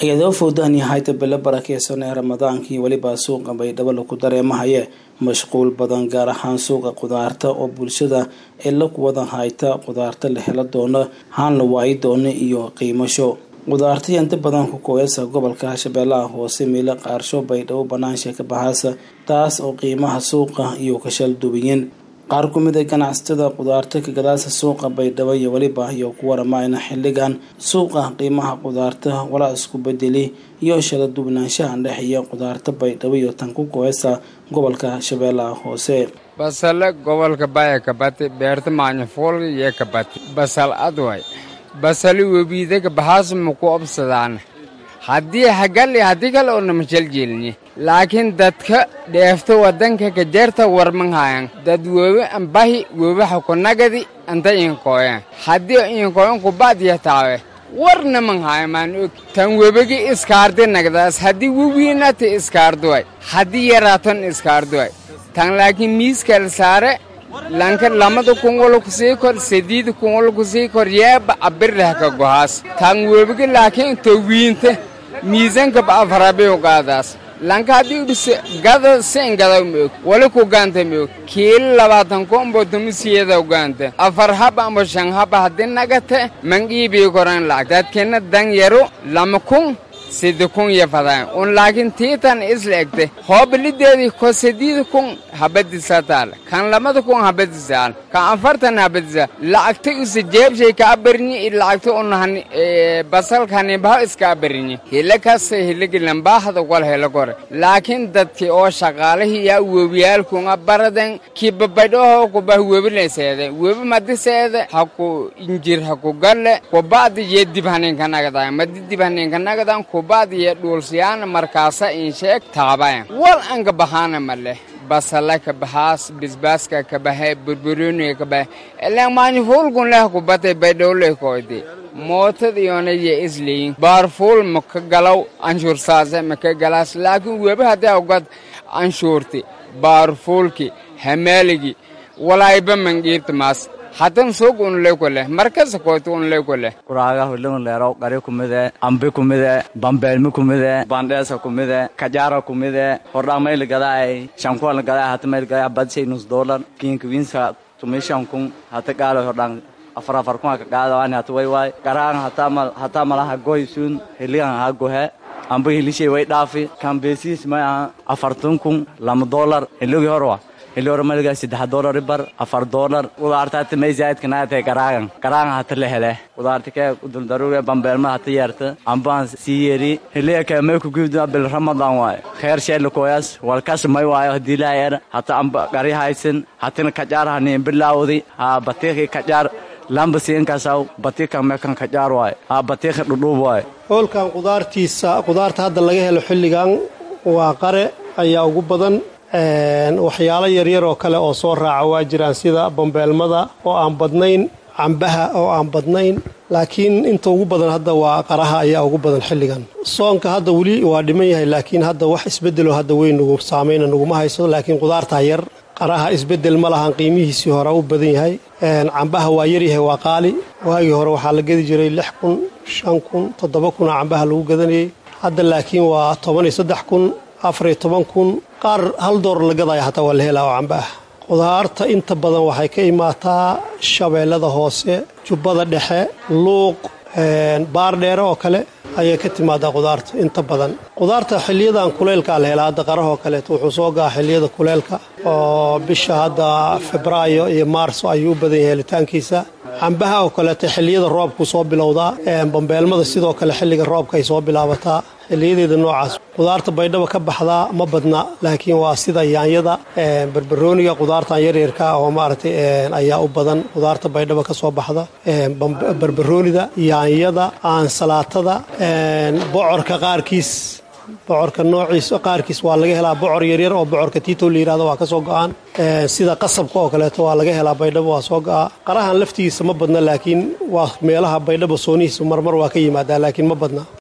iyadoo fowdahan yahayta bilo barakeysan ee ramadaankii weliba suuqa baydhabo lagu dareemahaye mashquul badan gaar ahaan suuqa qudaarta oo bulshada ee la kuwada hayta qudaarta la helo doono haan la waayi doono iyo qiimasho qudaartay inta badan ku kooyasa gobolka shabeellaha hoose miilo qaarsho baydhabo banaansha ka baxaasa taas oo qiimaha suuqa iyo kashal dubiyin qaar ku mid a ganacsatada qudaarta ka gadaasa suuqa baydhabo iyo weliba iyo ku waramayna xilligan suuqa qiimaha qudaarta walaa isku bedeli iyo shala duwanaanshaha dhexeeya qudaarta baydhabo iyo tan ku kooyasa gobolka shabeellaha hoose basale gobolka baya kabati beerta maanyafuulka iyo kabati basal adway basali webiidaga bahaas maku obsadaan haddii hagali haddii kale oona majaljelni laakiin dadka dheefta wadanka kajeerta warmanhayan dad wewe ambahi wewaha kunagadi anta inkooyan haddii inkooyan kubadiya taawe warna manhaya maan og tan webegi iskaardi nagdaas haddii wewiinati iskaarduway haddii yaraaton iskaarduway tan laakiin miiskal saare lanka lamada kungolo kusii kor sadiida kungolo kusii kor yeeba abirlehka gohaas tan webegi laakiin towiinte miisanka ba'afarabiyo gaadaas lanka haddii udhise gada sen gadaw ma og wali ku gaanta ma og kiili labaatan kombo tumisiyadaw gaanta afar haba amba shan haba haddii nagate mangiibii koran lacag dadkina dan yaro lama kun sida kun iyo fadaan un laakiin tiitan isla egte hoobilideedii ko sadiida kun habadisa taal kan lamada kun habadisaal kan afartan habadisa lacagta usa jeebshay ka abarinyi i lacagta unahan basalkanibaha iska abarinyi hila kasta hiligilambaahada wal hela kore laakiin dadki oo shaqaalihii yaa webiyaalkunga baraden kibabadhoho kubah webileseede webi madiseede haku injir haku galle kubadi ye dibhaninkanagadan madi dibhaninkanagadan kubadiye dhuulsiyaana markaasa insheeg taabayan wal anka bahaana maleh basala ka bahaas bisbaaska ka bahe burburoniga ka bahe ilan maanyafuulkun leh kubate baydhowleh koyde mootad iyona ye isleyin baarfuul maka galaw anshuursaase maka galaas laakiin webi haddii awgad anshuurti baarfuulki hamaaligi walaayba mangiirtamaas hatan suuq unley koleh markasa koyta unley koleh kuraaga hulun leero qari kumide ambi kumide bambeelmi kumide bandheesa kumide kajaara kumide hordhamayl gadaay shankual gadaay hatamayl gadaay badshay nus dollar kiinka winsa tumishan kun hata gaalo hordhaan afar afar kun ka qaadawani hata way waay garaan hatamal hataa malaha goy sun heligan ha gohe amba helishay way dhaafi kan beesiis may aha afartan kun lama dollar heligi horwa heliora maliga saddex dollar bar afar dollar qudaarta hata may zaidka naatay garaagan garaagan hata la hele qudaarta kee uduldaruga bambeelma hata yeerta ambaan sii yeeri heliya kee may kugibda bil ramadan waay kheer sheela koyas walkas may waayo hadii laa yeer hata amba gari haysan hatina kajaar hani bilaawdi ha batiiqi kajaar lamba siinkasaw batiiqa meekan kajaar waay ha batiiqa dhudhuub waay hoolkan qudaartiisa qudaarta hadda laga helo xilligan waa qare ayaa ugu badan waxyaalo yaryar oo kale oo soo raaca waa jiraan sida bambeelmada oo aan badnayn cambaha oo aan badnayn laakiin inta ugu badan hadda waa qaraha ayaa ugu badan xilligan soonka hadda weli waa dhiman yahay laakiin hadda wax isbedelo hadda weyn nagu saamayna naguma hayso laakiin qudaartaa yar qaraha isbedel ma lahan qiimihiisii hore u badan yahay cambaha waa yaryahay waa qaali waagii hore waxaa la gedi jiray lix kun shan kun toddoba kuna cambaha lagu gadanayay hadda laakiin waa toban iyo saddex kun afariyo toban kun qaar hal door la gadaya hataa waa la helaa oo camba ah qudaarta inta badan waxay ka imaataa shabeellada hoose jubbada dhexe luuq baardheere oo kale ayay ka timaadaa qudaarta inta badan qudaarta xiliyadan kuleylkaa la helaa hadda qarahoo kaleeto wuxuu soo gaa xiliyada kuleylka oo bisha hadda febraayo iyo maarso ayuu u badan yahay helitaankiisa cambaha oo kaleeto xiliyada roobku soo bilowdaa bambeelmada sidoo kale xilliga roobka ay soo bilaabataa xiliyadeeda noocaas qudaarta baydhaba ka baxdaa ma badna laakiin waa sida yaanyada barbarooniga qudaartan yaryarka oo maaragtay ayaa u badan qudaarta baydhaba ka soo baxda barbaroonida yaanyada aansalaatada bocorka qaarkiis bocorka noociisa qaarkiis waa laga helaa bocor yaryar oo bocorka tiitow la yihahdo waa ka soo go-aan sida qasabka oo kaleeto waa laga helaa baydhabo waa soo go-a qarahan laftigiisa ma badna laakiin waa meelaha baydhabo soonihiisa marmar waa ka yimaadaa laakiin ma badna